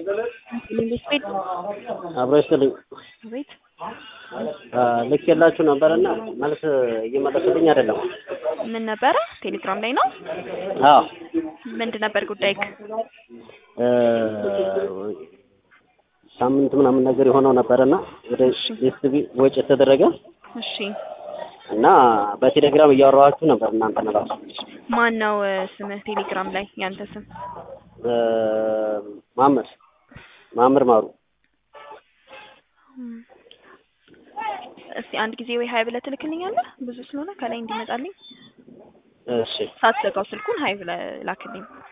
መንግስት ቤት አብሮ ይስጥልኝ ቤት ልክ የላችሁ ነበርና መልስ እየመለሱልኝ አይደለም። ምን ነበረ? ቴሌግራም ላይ ነው። አዎ ምንድን ነበር ጉዳይ? ሳምንት ምናምን ነገር የሆነው ነበርና ወደ ኤስቢ ወጪ የተደረገ እሺ እና በቴሌግራም እያወራኋችሁ ነበር እናንተ ራሱ ማን ነው ስምህ ቴሌግራም ላይ ያንተ ስም? ማመር ማመር ማሩ እስቲ አንድ ጊዜ ወይ ሀይ ብለህ ትልክልኛለህ? ብዙ ስለሆነ ከላይ እንዲመጣልኝ እሺ ሳትዘጋው ስልኩን ሀይ ብለህ ላክልኝ።